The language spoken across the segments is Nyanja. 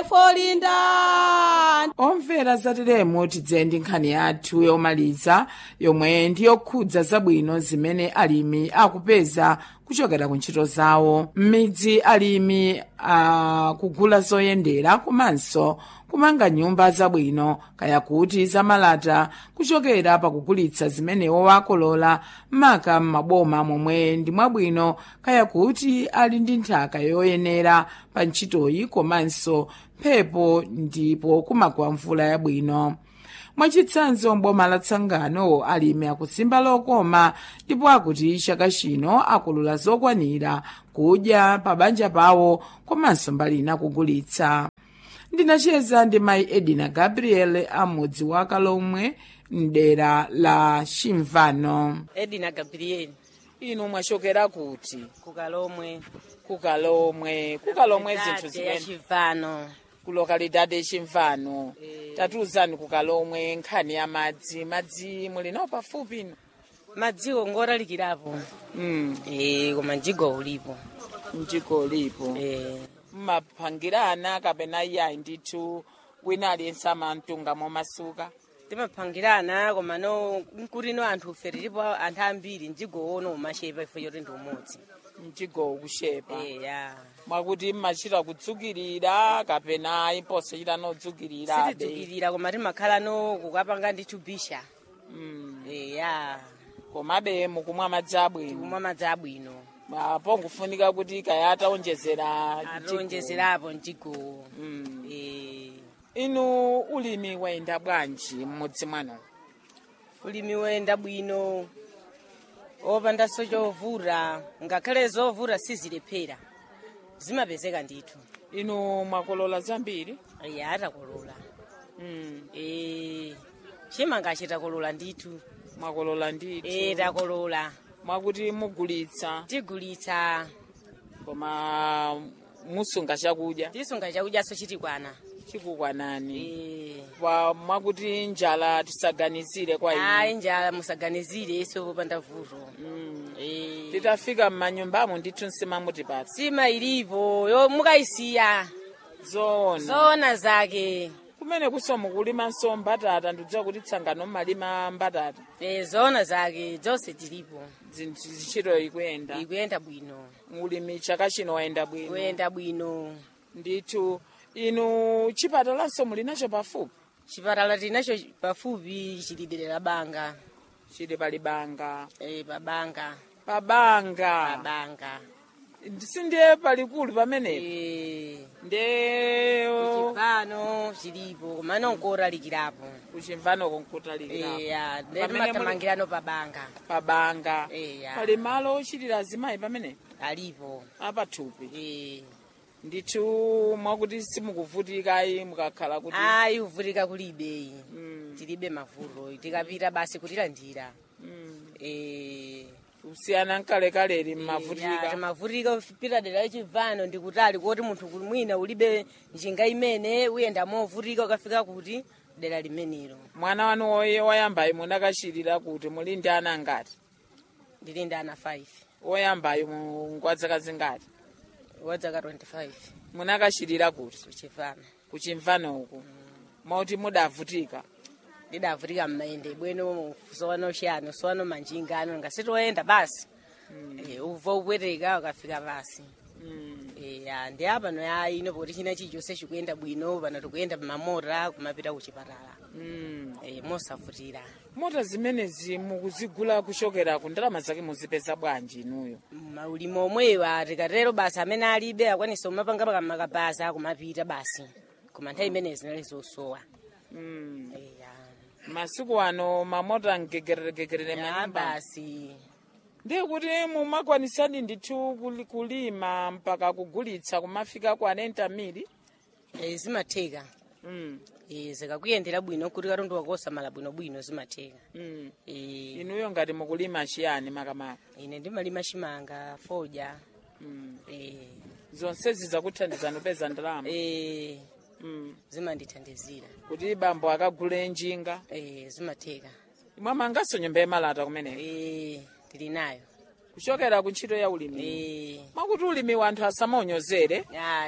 folinda omvera zateremo tidze ndi nkhani yathu yomaliza yomwe ndi yokhudza zabwino zimene alimi akupeza kuchokera ku ntchito zawo m'midzi alimi akugula zoyendera komanso kumanga nyumba zabwino kaya kuti zamalata kuchokera pakugulitsa zimene wakolola maka m'maboma momwe ndi mwabwino kaya kuti ali ndi nthaka yoyenera pa ntchitoyi komanso mphepo ndipo kumagwa mvula yabwino mwachitsanzo mboma la tsangano alimi akusimba lokoma ndipo akuti chaka chino akolola zokwanira kudya pa banja pawo komanso mbali ina kugulitsa ndinacheza ndi mayi edina gabriel amudzi wa kalomwe mdera la chimvano edina gabriel inu mwachokera kuti kukalomwe kukalomwe kukalomwe zinthu ya zimene chivano ku lokalidade chimvano Eh. tatiuzani kukalomwe nkhani ya madzi madzi muli nawo pafupi ino madziwo ngoralikirapo mm. eh koma mjigo ulipo mjigo lipo eh mmapangirana kapena iyayi ndithu wina aliyense amamtunga momasuka timapangirana koma no nkuti no anthu ufe tilipo anthu ambiri mjigo ono umashepa ifo choti ndi umodzi mjigo ukushepa eh ya mwakuti mmachita kudzukirira kapena imposachita nodzukirira sitidzukirira koma timakhala no kukapanga ndithu bisha mm. eh ya komabe mukumwa madzi abwino tikumwa madzi abwino apo ngufunika kuti kaya ataonjezera mjigo. atonjezerapo mjigo mm. eh inu ulimi wayenda bwanji m'mudzi mwanu ulimi wayenda bwino opandanso chovura ngakhale zovura sizilephera zimapezeka ndithu inu mwakolola zambiri iya atakolola mm. Eh, chimanga chitakolola ndithu mwakolola ndithu Eh, takolola mwakuti mugulitsa tigulitsa koma musunga chakudya tisunga chakudyaso chitikwana chikukwanani Eh, pa mwakuti njala tisaganizire kwa ayi inu njala musaganizire iso popanda vuto mm. Eh, titafika m'manyumbamo ndithu nsima mutipatsa sima ilipo yo mukayisiya zoona zoona zake kumene kusomo kulimanso mbatata ndikudziwa kuti tsangano mmalima mbatata Eh, zoona zake zonse tilipo zinthu zichito ikuyenda ikuyenda bwino ulimi chaka chino wayenda bwino kuyenda bwino ndithu inu chipatalanso muli nacho pafupi chipatala tinacho pafupi chilidere la banga chili pali banga eh, pabanga pabanga pabanga sindiye palikulu pamenepo eh, nde chipano chilipo koma nonkoralikirapo kuchimvanoko nkutalikira eya Pamene muli- ndetimatamangirano pabanga pabanga eya pali malo ochitira azimayi pamene alipo apathupi eh. ndithu mwakuti simukuvutikayi mukakhala kuti ayi kuvutika kulibe Mm, tilibe mavuto tikapita basi kutilandira mm. eh. kusiyana nkalekaleli Ya, mmavutika timavutika kupita dera lachivano ndikutali kuti munthu kuli mwina ulibe njinga imene uyenda movutika ukafika kuti dera limenelo mwana wanu woye woyambayi munakachitira kuti muli ndi ana ngati ndili ndi ana 5 woyambayi ngwadzaka zingati wadzaka 25 munakachitira kuti kuchivano kuchimvano uku mauti mudavutika ndidavutika mmayende bwino sowano chiyano sowano manjinga ano ngasitoyenda basi Eh, uva upweteka ukafika basi Mm. ya ndi apano ya ino poti china chilichonse chikuyenda bwino pano tikuyenda pamamota kumapita kuchipatala Mm. Eh, mosavutira mota zimenezi mukuzigula kuchokera ku ndalama zake muzipeza bwanji inuyo maulimi omweyo tikatero basi amene alibe akwanisa kumapanga pakamakabaza kumapita basi koma nthawi imeneyi zinali zosowa Mm. Eya. masiku ano mamota mgegereregegerere ya manyumba basi ndiye kuti mumakwanisadi ndithu kuli- kulima mpaka kugulitsa kumafika ku anenta mili Eh, zimatheka mm. Eh, zikakuyendera bwino kuti katundu wakosamala bwinobwino zimatheka mm. Eh, inuyo ngati mukulima chiyani makamaka ine ndimalima chimanga foja mm. Eh, zonsezi zakuthandizani kupeza ndalama eh, mm. zimandithandizira kuti bambo akagule njinga Eh, zimatheka mwamanganso nyumba yemalata kumeneko Eh, tili nayo kuchokera ku ntchito ya ulimi Eh, mwakuti ulimi wanthu asamaonyozere ayi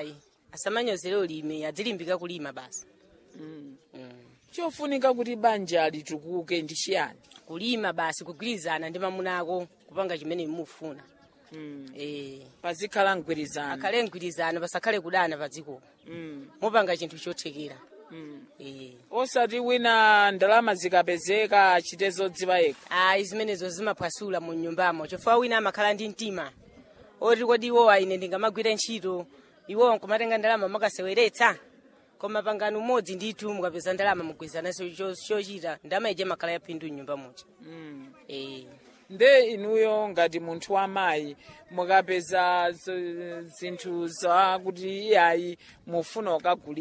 asamanyozere ulimi adzilimbika kulima basi mm. mm. chofunika kuti banja litukuke ndi chiyani kulima basi kugwirizana ndi mamuna ako kupanga chimene mufuna mm. eh pazikhala mgwirizano akhale mgwirizano pasakhale kudana pa dziko mm. mupanga chinthu chothekera mm. eh osati wina ndalama zikapezeka achite zodziwa yekha ayi zimenezo zimaphwasula mu nyumbamo chifukwa wina amakhala ndi mtima oti kodi iwowa ine ndingamagwira ntchito iwowa nkumatenga ndalama makaseweretsa koma pangano umodzi ndithu mukapeza ndalama mugwirizananso cho- chochita ndalama ije makhala yaphindu mnyumba muja mm. eh nde inuyo ngati munthu wamayi mukapeza z- zinthu zakuti iyayi mufuna ukagulira